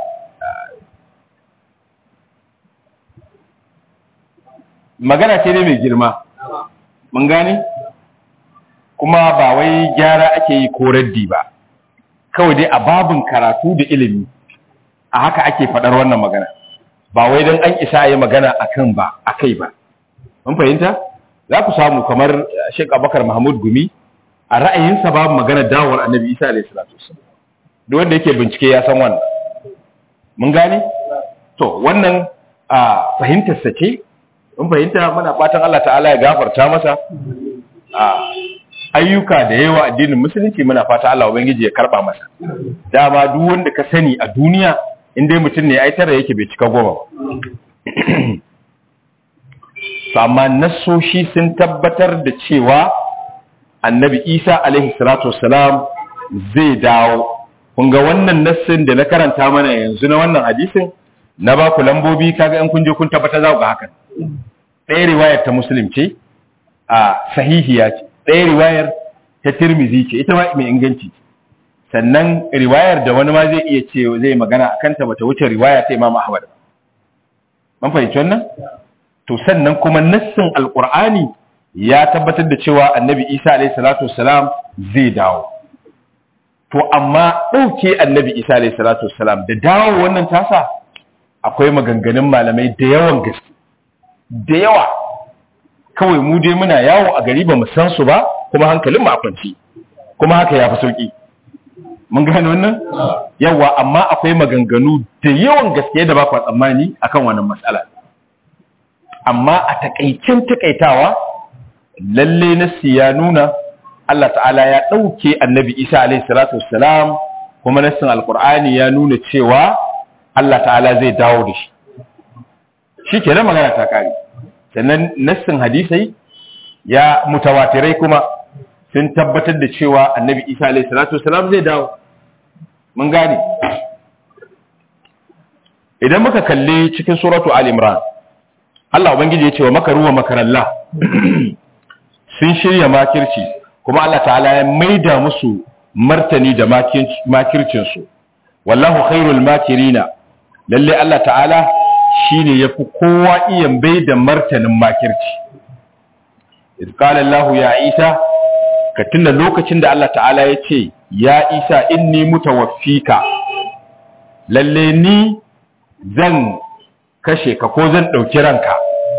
Speaker 1: magana ce ne mai girma mun gane kuma ba wai gyara ake yi ko raddi ba kawai dai a babin karatu da ilimi a haka ake faɗar wannan magana ba wai don an isa yi magana a kan ba a kai ba mun fahimta za ku samu kamar Sheikh Abubakar Mahmud Gumi a ra'ayinsa babu magana dawowar Annabi Isa alaihi salatu wasallam duk wanda yake bincike ya san wannan mun gane to wannan a fahimtar sa ce mun fahimta muna fatan Allah ta'ala ya gafarta masa a ayyuka da yawa addinin musulunci muna fata Allah ubangiji ya karba masa dama duk wanda ka sani a duniya in dai mutum ne ai tara yake bai cika goma ba amma nassoshi sun tabbatar da cewa annabi isa alaihi salatu wassalam zai dawo kun ga wannan nassin da na karanta mana yanzu na wannan hadisin na ba ku lambobi kaga in kun je kun tabbata za ku ga hakan ɗaya riwayar ta muslim ce a sahihiya ce ɗaya riwayar ta tirmizi ce ita ma mai inganci sannan riwayar da wani ma zai iya ce zai magana a kanta bata wuce riwaya ta imam ahmad man fahimci wannan to sannan kuma nassin alqur'ani ya tabbatar da cewa annabi isa alayhi salatu wassalam zai dawo to amma ɗauke annabi isa alayhi salatu wassalam da dawo wannan tasa akwai maganganun malamai da yawan gaske da yawa kawai mu dai muna yawo a gari ba mu san su ba kuma hankalin mu a kwanci kuma haka ya fi sauki mun gane wannan yawa amma akwai maganganu da yawan gaske da ba ku tsammani akan wannan matsala amma a takaicin takaitawa lalle nasi ya nuna Allah ta'ala ya ɗauke annabi Isa alaihi salatu wassalam kuma nassin alqur'ani ya nuna cewa Allah ta'ala zai dawo da shi shi ke magana ta kare sannan nassin hadisai ya mutawatirai kuma sun tabbatar da cewa annabi isa alaihi salatu wasalam zai dawo mun gane idan muka kalli cikin suratu al-imran Allah ubangiji ya ce wa makaru wa makarallah sun shirya makirci kuma Allah ta'ala ya maida musu martani da makircin su wallahu khairul makirina lalle Allah ta'ala shine yafi kowa iya bai da martanin makirci idh qala Allah ya Isa ka tunda lokacin da Allah ta'ala ya ce ya Isa inni mutawaffika lalle ni zan kashe ka ko zan dauki ranka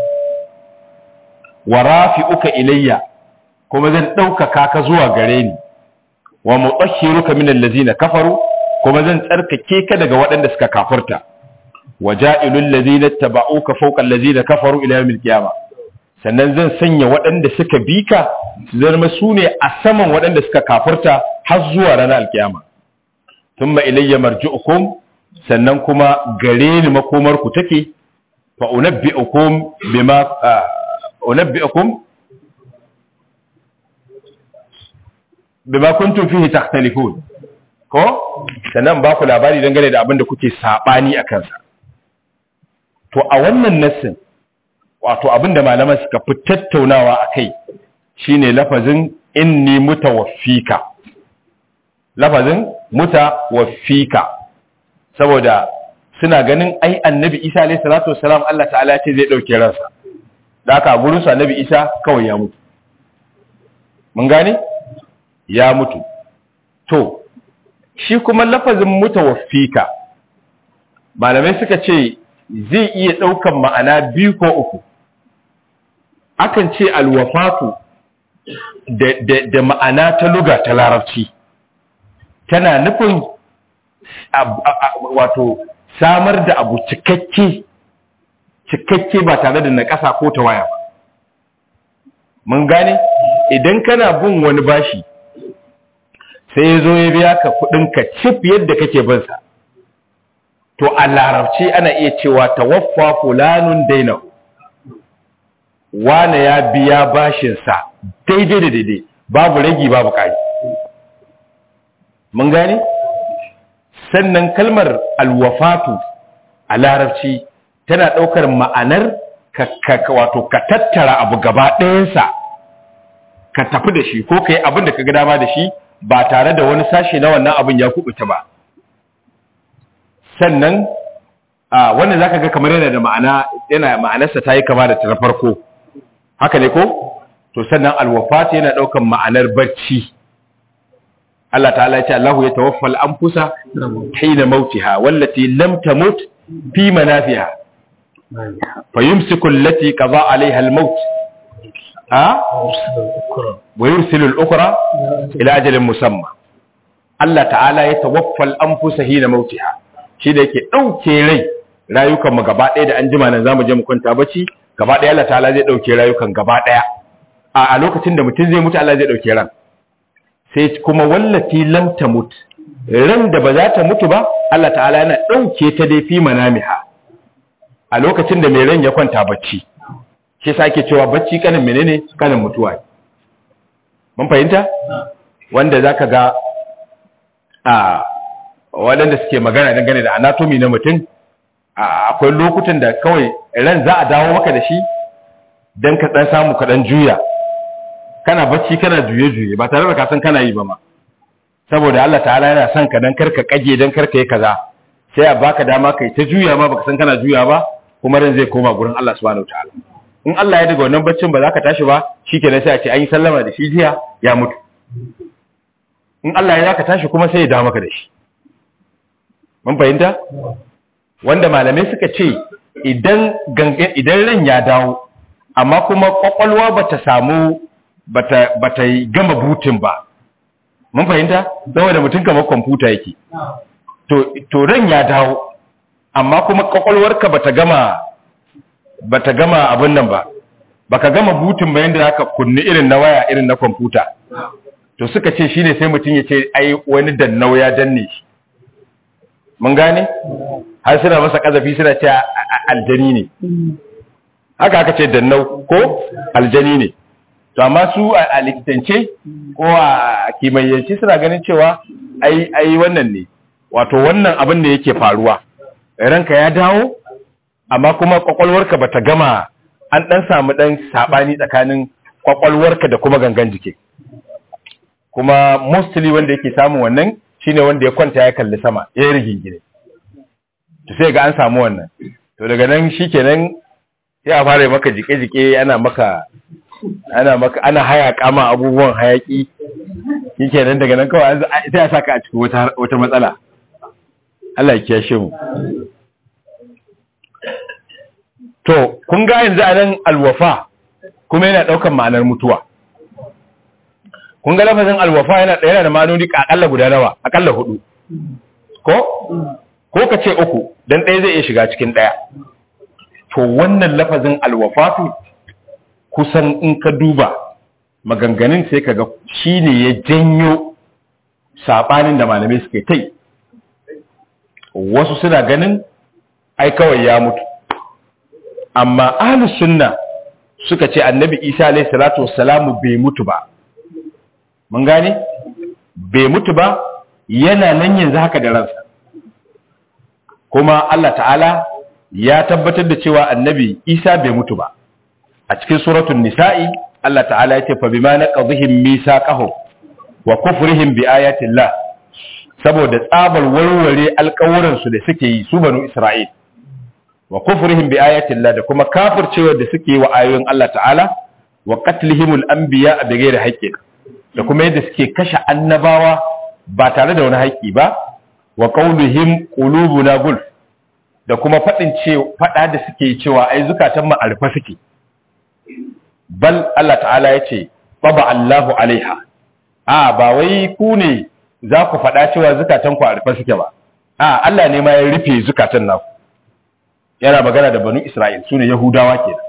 Speaker 1: wa rafi'uka ilayya kuma zan ɗaukaka ka zuwa gare ni wa mutahhiruka min allazina kafaru kuma zan tsarkake ka daga waɗanda suka kafirta waja'ilul ladina tabauka fawqa allazina kafaru ila yawmil qiyamah sannan zan sanya waɗanda suka bi ka su zama su ne a saman waɗanda suka kafirta har zuwa ranar alkiyama thumma ilayya marji'ukum sannan kuma gare ni makomar ku take fa unabbi'ukum bima unabbi'ukum bima kuntum fihi takhtalifun ko sannan ba ku labari dangane da abin da kuke sabani a kansa to a wannan nassin wato abin da malaman suka fi tattaunawa a kai shine lafazin inni mutawaffika lafazin mutawaffika saboda suna ganin ai annabi isa alayhi salatu wassalam Allah ta'ala ce zai dauke ransa da aka gurin su annabi isa kawai ya mutu mun gane ya mutu to shi kuma lafazin mutawaffika malamai suka ce zai iya ɗaukan ma'ana biyu ko uku akan ce alwafatu da, da, da ma'ana ta luga ta larabci tana nufin wato samar da abu cikakke cikakke ba tare da naƙasa ko tawaya ba mun gane idan kana bin wani bashi sai ya zo ya biya ka kudinka cif yadda kake binsa to a larabci ana iya cewa tawaffa fulanun dainahu wane ya biya bashinsa daidai da daidai babu ragi babu ƙari mun gane sannan kalmar alwafatu a larabci tana ɗaukar ma'anar ka wato ka tattara abu gaba ɗayansa ka tafi da shi ko ka yi abin da ka ga dama da shi ba tare da wani sashe na wannan abin ya kubuta ba sannan a wannan zaka ga kamar yana da ma'ana yana ma'anarsa ta yi kama da ta farko haka ne ko to sannan alwafat yana daukan ma'anar barci Allah ta'ala ya ce Allahu ya tawaffa al-anfusa hina mautiha wallati lam tamut fi manafiha fayumsiku allati qada 'alayha al-maut ha wa yursilu al-ukhra ila ajalin musamma Allah ta'ala ya tawaffa al-anfusa hina mautiha shi da yake dauke rai rayukan mu gaba ɗaya da an jima nan zamu je mu kwanta bacci gaba ɗaya Allah ta'ala zai dauke rayukan gaba ɗaya a lokacin da mutum zai mutu Allah zai dauke ran sai kuma wallati lam tamut ran da ba za ta mutu ba Allah ta'ala yana dauke ta dai fi manamiha a lokacin da mai ran ya kwanta bacci shi sake cewa bacci kanin menene kanin mutuwa mun fahimta wanda zaka ga a waɗanda suke magana dangane da anatomy na mutum akwai lokutan da kawai ran za a dawo maka da shi dan ka dan samu ka dan juya kana bacci kana juye juye ba tare da ka san kana yi ba ma saboda Allah ta'ala yana son ka dan karka kage dan karka yi kaza sai a baka dama kai ta juya ma baka san kana juya ba kuma ran zai koma gurin Allah subhanahu wataala in Allah ya daga wannan baccin ba za ka tashi ba shikenan sai a ce an yi sallama da shi jiya ya mutu in Allah ya ka tashi kuma sai ya dawo maka da shi mun fahimta wanda malamai suka ce idan gangan idan ran ya dawo amma kuma kwakwalwa bata samu bata bata gama butin ba mun fahimta saboda mutum kamar kwamfuta yake to to ran ya dawo amma kuma kwakwalwarka bata gama bata gama abin nan ba baka gama butin ba yanda zaka kunni irin na waya irin na kwamfuta to suka ce shine sai mutum ya ce ai wani dannau ya danne shi mun gane har suna masa kazafi suna ce aljani ne haka aka ce dannau ko aljani ne to amma su a likitance ko a kimayyance suna ganin cewa ai ai wannan ne wato wannan abin da yake faruwa ranka ya dawo amma kuma kwakwalwarka bata gama an dan samu dan sabani tsakanin kwakwalwarka da kuma gangan jiki kuma mostly wanda yake samun wannan shine wanda ya kwanta ya kalli sama ya yi rigingine to sai ga an samu wannan to daga nan shikenan sai a fara maka jike-jike ana maka ana maka ana hayaka ma abubuwan hayaki shikenan daga nan kawai sai a saka a cikin wata wata matsala Allah ya kiyashe mu to kun ga yanzu anan alwafa kuma yana daukan ma'anar mutuwa kun ga lafazin alwafa yana yana da ma'anoni akalla guda nawa akalla hudu ko ko ka ce uku dan ɗaya zai iya shiga cikin ɗaya to wannan lafazin alwafatu kusan in ka duba maganganun sai ka ga shi ne ya janyo saɓanin da malamai suka yi tai wasu suna ganin ai kawai ya mutu amma ahlus sunna suka ce annabi isa alaihi salatu wassalamu bai mutu ba mun gane bai mutu ba yana nan yanzu haka da ransa kuma Allah ta'ala ya tabbatar da cewa annabi isa bai mutu ba a cikin suratul nisa'i Allah ta'ala ya ce fa bima naqadhihim misaqahum wa kufrihim bi ayati Allah saboda tsabar warware alƙawuran su da suke yi su banu Isra'il wa kufrihim bi ayati Allah da kuma kafircewa da suke yi wa ayoyin Allah ta'ala wa qatlihimul anbiya bi ghairi haqqin da kuma yadda suke kashe annabawa ba tare da wani haƙƙi ba wa qauluhim qulubuna gulf da kuma fadin ce fada da suke cewa ai zukatan mu alfa suke bal Allah ta'ala yace baba Allahu alaiha a ba wai ku ne za ku fada cewa zukatan ku alfa suke ba a Allah ne ma ya rufe zukatan naku yana magana da banu Isra'il sune Yahudawa kenan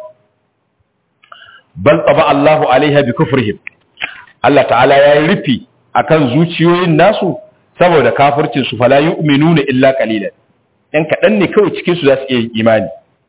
Speaker 1: bal taba Allahu alaiha bi kufrihim Allah ta'ala ya yi rufi akan zuciyoyin nasu saboda kafircin su fala yu'minuna illa qalilan yan kadan ne kawai cikin su za su iya imani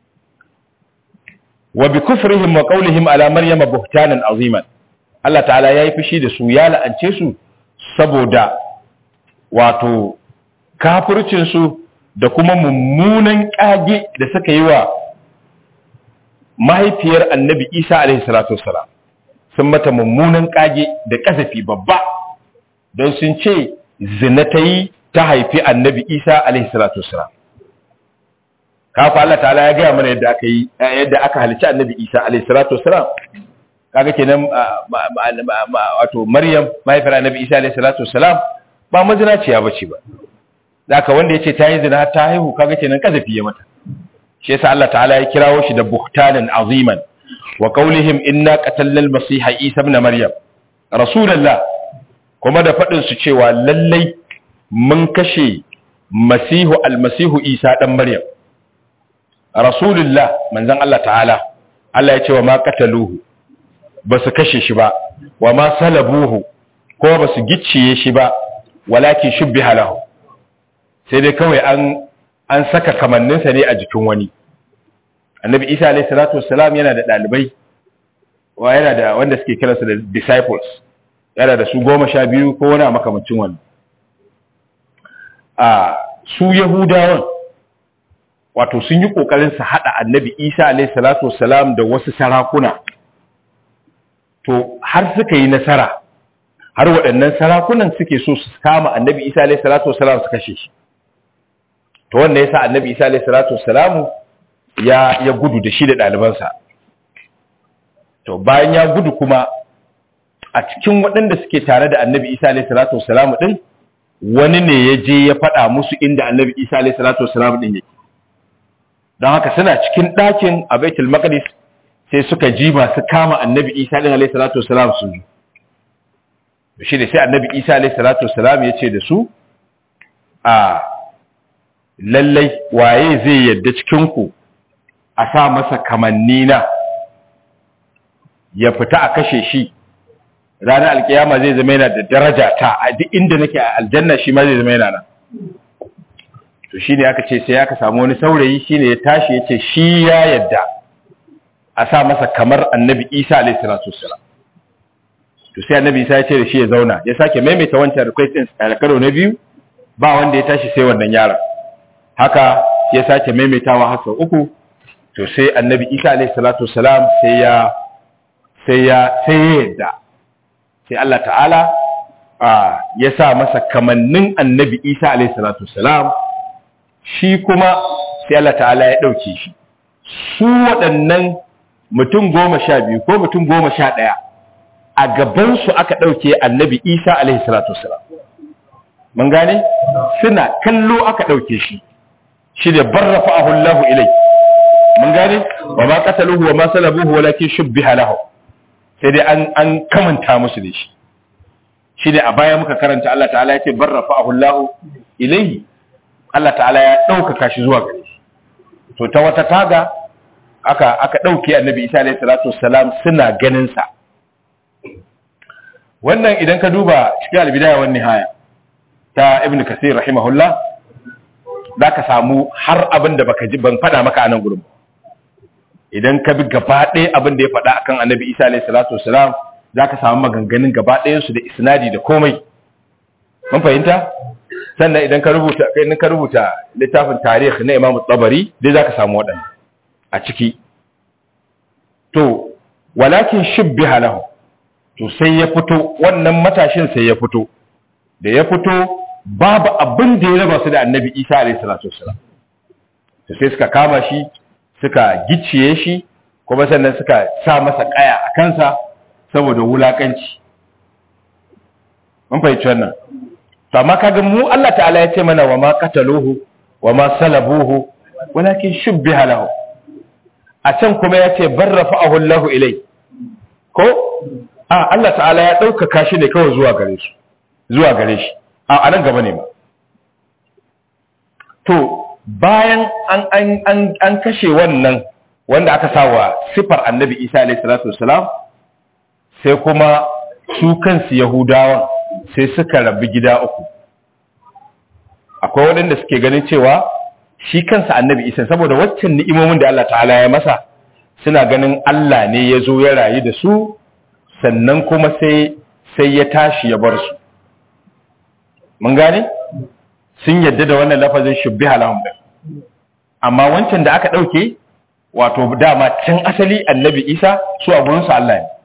Speaker 1: wa bi kufrihim wa qawlihim ala maryama buhtanan aziman Allah ta'ala ya yi fushi da su ya la'ance su saboda wato kafircin su da kuma mummunan kage da suka yi wa mahaifiyar annabi Isa alaihi salatu wassalam sun mata mummunan kage da kasafi babba don sun ce zina ta yi ta haifi annabi isa alaihi salatu wasalam kafa Allah ta'ala ya gaya mana yadda aka yi yadda aka halicci annabi isa alaihi salatu wasalam kaga kenan wato maryam mahaifiyar annabi isa alaihi salatu wasalam ba mazinaciya bace ba zaka wanda yace ta yi zina ta haihu kaga kenan kasafi ya mata shi yasa Allah ta'ala ya kirawo shi da buhtanan aziman wa qaulihim inna qatalna al-masiha isa ibn maryam rasulullah kuma da fadin su cewa lallai mun kashe masihu al-masihu isa dan maryam rasulullah manzon Allah ta'ala Allah ya ce wa ma qataluhu basu kashe shi ba wa ma salabuhu ko basu gicciye shi ba walakin shubbiha lahu sai dai kawai an an saka kamanninsa ne a jikin wani annabi isa alayhi salatu wassalam yana da dalibai wa yana da wanda suke kiransa da disciples yana da su goma sha biyu ko wani a makamancin wani a su yahudawan wato sun yi kokarin su hada annabi Isa alaihi salatu wassalam da wasu sarakuna to har suka yi nasara har waɗannan sarakunan suke so su kama annabi Isa alaihi salatu wassalam su kashe shi to wanda yasa annabi Isa alaihi salatu wassalam ya ya gudu da shi da ɗalibansa to bayan ya gudu kuma a cikin waɗanda suke tare da annabi Isa alaihi salatu wassalam din wani ne ya je ya faɗa musu inda annabi Isa alaihi salatu wassalam din yake don haka suna cikin ɗakin a baitul maqdis sai suka ji masu kama annabi isa ɗin alaihi salatu wasalam su zo shi da sai annabi isa alaihi salatu wasalam ya ce da su a lallai waye zai yadda cikinku a sa masa kamanni na ya fita a kashe shi ranar alkiyama zai zama yana da daraja ta a duk inda nake a aljanna shi ma zai zama yana nan to shine aka ce sai aka samu wani saurayi shine ya tashi ya ce shi ya yadda a sa masa kamar annabi isa alaihi salatu wassalam to sai annabi isa ya ce da shi ya zauna ya sake maimaita wancan request din a karo na biyu ba wanda ya tashi sai wannan yaron haka ya sake maimaitawa har sau uku to sai annabi isa alaihi salatu wassalam sai ya sai ya sai ya yadda sai Allah ta'ala ya sa masa kamannin annabi isa alaihi salatu wassalam shi kuma sai Allah ta'ala ya ɗauke shi su waɗannan mutum goma sha biyu ko mutum goma sha ɗaya a gabansu aka ɗauke annabi isa alaihi salatu wasalam mun gane suna kallo aka ɗauke shi shi da barrafa ahullahu ilai mun gane wa ma qataluhu wa ma salabuhu walakin shubbiha lahu sai dai an an kamanta musu da shi shi ne a baya muka karanta Allah ta'ala ya ce barrafa ahullahu ilaihi Allah ta'ala ya ɗaukaka shi zuwa gare shi to ta wata taga aka aka ɗauke annabi isa alaihi salatu wassalam suna ganin sa wannan idan ka duba cikin albidaya wan nihaya ta ibnu kasir rahimahullah zaka samu har abin da baka ji ban faɗa maka a nan gurin idan ka bi gaba ɗaya abin da ya faɗa akan annabi isa alaihi salatu wassalam zaka samu maganganun gaba ɗayan su da isnadi da komai mun fahimta sannan idan ka rubuta idan ka rubuta littafin tarihi na Imam Tabari dai zaka samu waɗannan a ciki to walakin shubbiha lahu to sai ya fito wannan matashin sai ya fito da ya fito babu abin da ya raba su da Annabi Isa alayhi salatu wassalam to sai suka kama shi suka gicciye shi kuma sannan suka sa masa kaya a kansa saboda wulakanci mun fahimci wannan to amma kaga mu Allah ta'ala ya ce mana wa ma qataluhu wa ma salabuhu walakin shubbiha lahu a can kuma ya ce barrafa'ahu Allahu ilai ko a Allah ta'ala ya ɗaukaka shi ne kawai zuwa gare shi zuwa gare shi a anan gaba ne ma to bayan an an an an kashe wannan wanda aka sawa sifar annabi Isa alaihi salatu wassalam sai kuma su kansu yahudawan sai suka rabu gida uku akwai waɗanda suke ganin cewa shi kansa annabi isa saboda waccan ni'imomin da Allah ta'ala ya masa suna ganin Allah ne ya zo ya rayu da su sannan kuma sai sai ya tashi ya bar su mun gane sun yadda da wannan lafazin shubbi halahum din amma wancan da aka ɗauke wato dama can asali annabi isa su a gurinsu Allah ne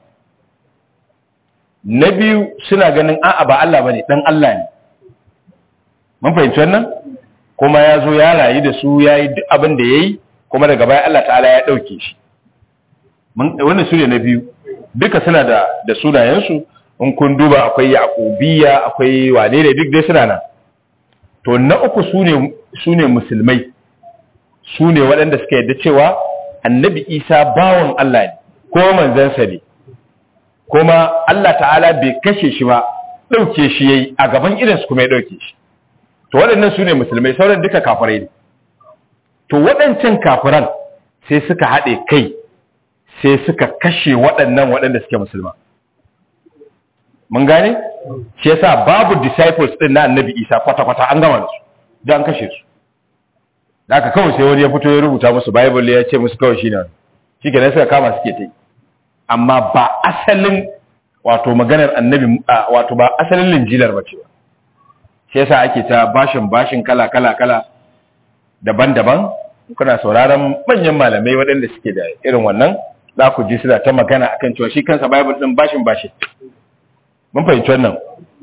Speaker 1: na biyu suna ganin a'a ba Allah bane dan Allah ne mun fahimci wannan kuma ya zo ya rayu da su ya yi duk abin da ya yi kuma daga baya Allah ta'ala ya ɗauke shi wannan su ne na biyu duka suna da da sunayensu in kun duba akwai yaqubiya akwai wane ne duk dai suna nan to na uku su ne su ne musulmai su ne waɗanda suka yarda cewa annabi isa bawan Allah ne ko manzansa ne kuma Allah ta'ala bai kashe shi ba ɗauke shi yayi a gaban idansu kuma ya ɗauke shi to waɗannan su ne musulmai sauran duka kafirai ne to waɗancan kafiran sai suka haɗe kai sai suka kashe waɗannan waɗanda suke musulma mun gane shi yasa babu disciples ɗin na annabi isa kwata-kwata an gama da su da an kashe su da aka kawai sai wani ya fito ya rubuta musu bible ya ce musu kawai shi ne shi ke suka kama suke ta yi amma ba asalin wato maganar annabi wato ba asalin linjilar ba ce ba shi yasa ake ta bashin bashin kala kala kala daban-daban kuna sauraron manyan malamai waɗanda suke da irin wannan za ku ji suna ta magana akan cewa shi kansa bible din bashin bashi mun fahimci wannan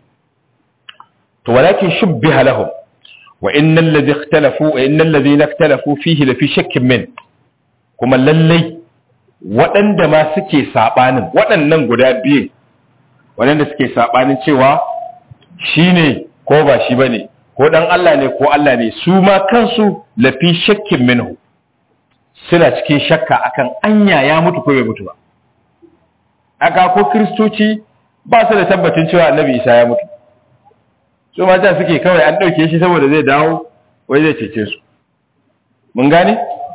Speaker 1: to walakin shubbiha lahum wa innal ladhi ikhtalafu wa innal ladhina ikhtalafu fihi la fi shakkin min kuma lallai waɗanda ma suke sabanin waɗannan guda biyu waɗanda suke sabanin cewa shine ko ba shi bane ko dan Allah ne ko Allah ne su ma kansu la fi shakkin minhu suna cikin shakka akan anya ya mutu ko bai mutu ba aka ko kristoci ba su da tabbacin cewa annabi Isa ya mutu su mata suke kawai an ɗauke shi saboda zai dawo wai zai cece su mun gane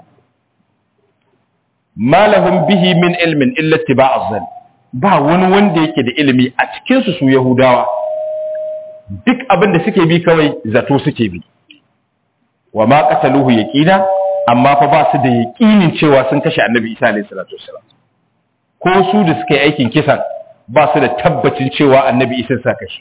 Speaker 1: malahum bihi min ilmin illa tiba'a zan ba wani wanda yake da ilimi a cikin su su yahudawa duk abin da suke bi kawai zato suke bi wa ma qataluhu yaqina amma fa ba su da yaqinin cewa sun kashe annabi Isa alayhi salatu wassalam ko su da suka yi aikin kisan ba su da tabbacin cewa annabi Isa sa kashe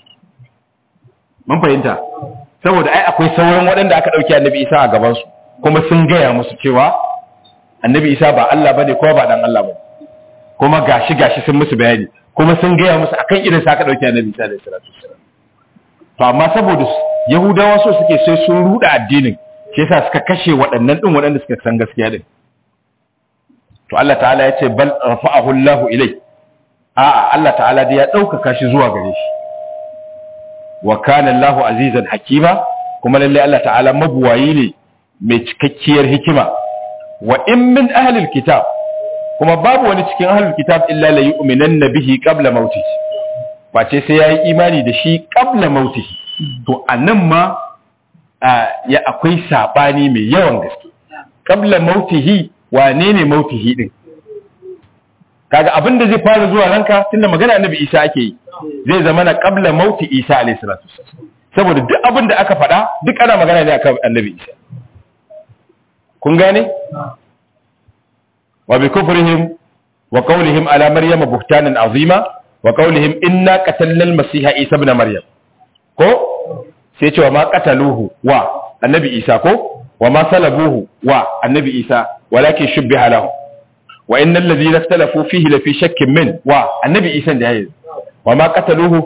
Speaker 1: mun fahimta saboda ai akwai sauran waɗanda aka ɗauki annabi isa a gabansu kuma sun gaya musu cewa annabi isa ba Allah bane kuma ba dan Allah bane kuma gashi gashi sun musu bayani kuma sun gaya musu akan irin sa aka ɗauki annabi isa da salatu wasallam to amma saboda yahudawa so suke sai sun ruda addinin shi yasa suka kashe waɗannan din waɗanda suka san gaskiya din to Allah ta'ala ya ce bal rafa'ahu Allahu ilai a'a Allah ta'ala dai ya ɗaukaka shi zuwa gare shi wa kana Allahu azizan hakima kuma lalle Allah ta'ala mabuwayi ne mai cikakkiyar hikima wa in min ahlil kitab kuma babu wani cikin ahlul kitab illa la yu'minanna bihi qabla mautihi face sai yayi imani da shi qabla mautihi to anan ma ya akwai sabani mai yawan gaske qabla mautihi wane ne mautihi din kaga abin da zai fara zuwa ranka tunda magana annabi Isa ake yi zai zama na qabla mauti Isa alayhi salatu saboda duk abin da aka faɗa duk ana magana ne akan annabi Isa kun gane wa bi kufrihim wa qawlihim ala maryama buhtanan azima wa qawlihim inna qatalna al-masiha Isa ibn maryam ko sai cewa ma qataluhu wa annabi Isa ko wa ma salabuhu wa annabi Isa walakin shubbiha lahu wa innal ladhina ikhtalafu fihi la fi shakkin min wa annabi Isa da yayi wa ma qataluhu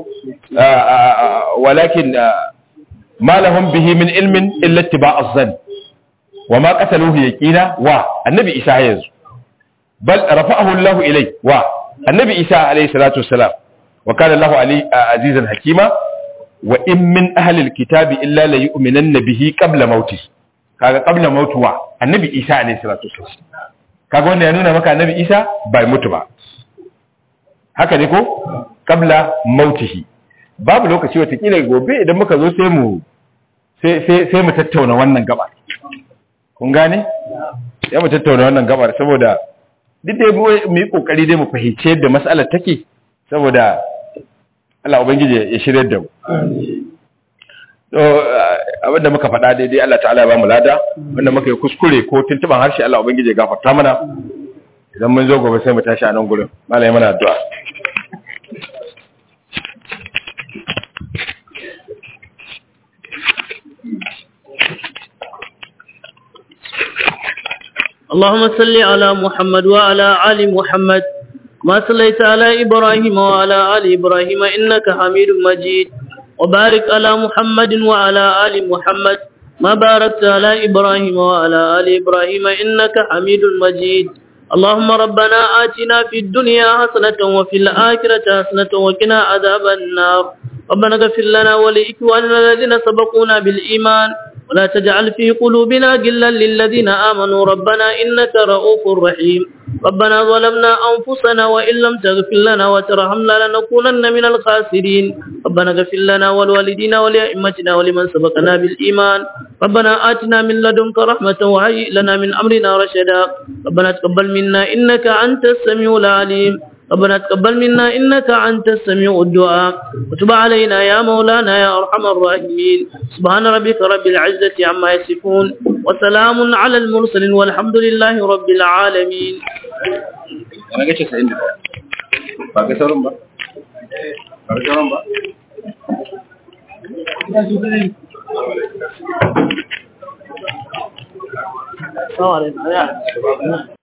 Speaker 1: walakin ma lahum bihi min ilmin illa ittiba' az-zann wa ma qataluhu yaqina wa annabi Isa yanzu bal rafa'ahu Allah ilay wa annabi Isa alayhi salatu wassalam wa kana Allah ali azizan hakima wa in min ahli al-kitabi illa la yu'minanna bihi qabla mautihi kaga qabla mautuwa annabi Isa alayhi salatu wassalam kaga wanda ya nuna maka annabi isa bai mutu ba haka ne ko kabla mautihi babu lokaci watakila gobe idan muka zo sai mu sai mu tattauna wannan gabar kun gane ya mu tattauna wannan gabar saboda duk da mu yi kokari dai mu fahimci yadda mas'alar take saboda Allah ubangiji ya shirye da mu to abinda muka faɗa daidai Allah ta'ala ya ba mu lada wanda muka yi kuskure ko tuntuban harshe Allah ubangiji ya gafarta mana idan mun zo gobe sai mu tashi a nan gurin malai mana addu'a
Speaker 2: اللهم صل على محمد وعلى آل محمد ما صليت على إبراهيم وعلى آل إبراهيم إنك حميد مجيد وبارك على محمد وعلى آل محمد ما باركت على إبراهيم وعلى آل إبراهيم إنك حميد مجيد اللهم ربنا آتنا في الدنيا حسنة وفي الآخرة حسنة وقنا عذاب النار ربنا اغفر لنا ولإخواننا الذين سبقونا بالإيمان ولا تجعل في قلوبنا غلا للذين آمنوا ربنا إنك رؤوف رحيم ربنا ظلمنا أنفسنا وإن لم تغفر لنا وترحمنا لنكونن من الخاسرين ربنا اغفر لنا ولوالدينا ولأئمتنا ولمن سبقنا بالإيمان ربنا آتنا من لدنك رحمة وهيئ لنا من أمرنا رشدا ربنا تقبل منا إنك أنت السميع العليم ربنا تقبل منا إنك أنت السميع الدعاء وتب علينا يا مولانا يا أرحم الراحمين سبحان ربك رب العزة عما يصفون وسلام على المرسلين والحمد لله رب العالمين
Speaker 1: ana gace sa inda ba ga sauran ba ba ga sauran ba
Speaker 2: Assalamu alaikum.